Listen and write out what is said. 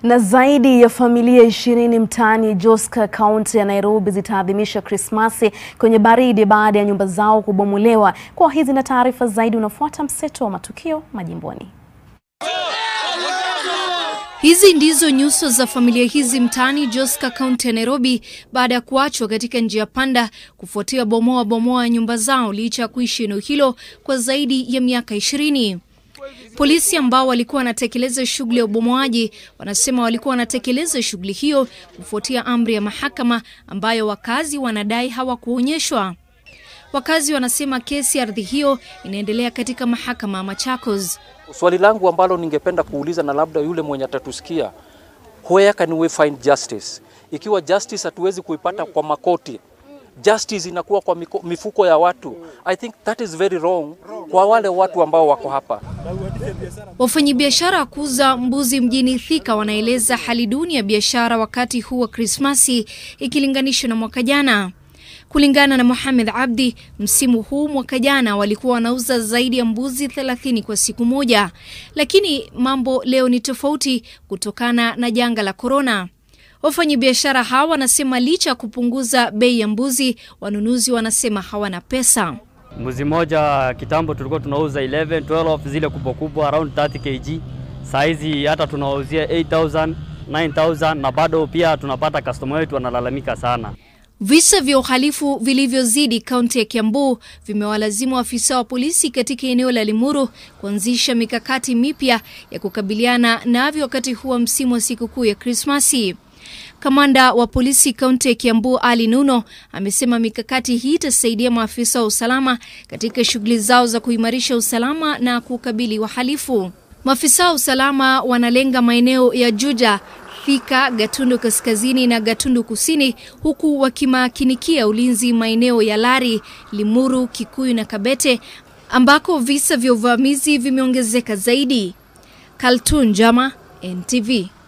Na zaidi ya familia ishirini mtaani Joska, kaunti ya Nairobi zitaadhimisha Krismasi kwenye baridi baada ya nyumba zao kubomolewa. Kwa hizi na taarifa zaidi unafuata mseto wa matukio majimboni. Hizi ndizo nyuso za familia hizi mtaani Joska, kaunti ya Nairobi baada ya kuachwa katika njia panda kufuatia bomoa bomoa ya nyumba zao licha ya kuishi eneo hilo kwa zaidi ya miaka ishirini. Polisi ambao walikuwa wanatekeleza shughuli ya ubomoaji wanasema walikuwa wanatekeleza shughuli hiyo kufuatia amri ya mahakama ambayo wakazi wanadai hawakuonyeshwa. Wakazi wanasema kesi ya ardhi hiyo inaendelea katika mahakama ya Machakos. Swali langu ambalo ningependa kuuliza na labda yule mwenye atatusikia, where can we find justice? Ikiwa justice hatuwezi kuipata kwa makoti, justice inakuwa kwa miko, mifuko ya watu. I think that is very wrong kwa wale watu ambao wako hapa. Wafanyabiashara wa kuuza mbuzi mjini Thika wanaeleza hali duni ya biashara wakati huu wa Krismasi ikilinganishwa na mwaka jana. Kulingana na Mohamed Abdi, msimu huu mwaka jana walikuwa wanauza zaidi ya mbuzi 30 kwa siku moja, lakini mambo leo ni tofauti kutokana na janga la korona. Wafanyabiashara hawa wanasema licha ya kupunguza bei ya mbuzi, wanunuzi wanasema hawana pesa. Mbuzi moja kitambo tulikuwa tunauza 11, 12 zile kubwa kubwa around 30 kg. Saizi hata tunawauzia 8000, 9000 na bado pia tunapata customer wetu wanalalamika sana. Visa vya uhalifu vilivyozidi kaunti ya Kiambu vimewalazimu afisa wa polisi katika eneo la Limuru kuanzisha mikakati mipya ya kukabiliana navyo wakati huu wa msimu wa sikukuu ya Krismasi. Kamanda wa polisi kaunti ya Kiambu Ali Nuno amesema mikakati hii itasaidia maafisa wa usalama katika shughuli zao za kuimarisha usalama na kukabili wahalifu. Maafisa wa usalama wanalenga maeneo ya Juja, Thika, Gatundu Kaskazini na Gatundu Kusini huku wakimakinikia ulinzi maeneo ya Lari, Limuru, Kikuyu na Kabete ambako visa vya uvamizi vimeongezeka zaidi. Kaltun Jama, NTV.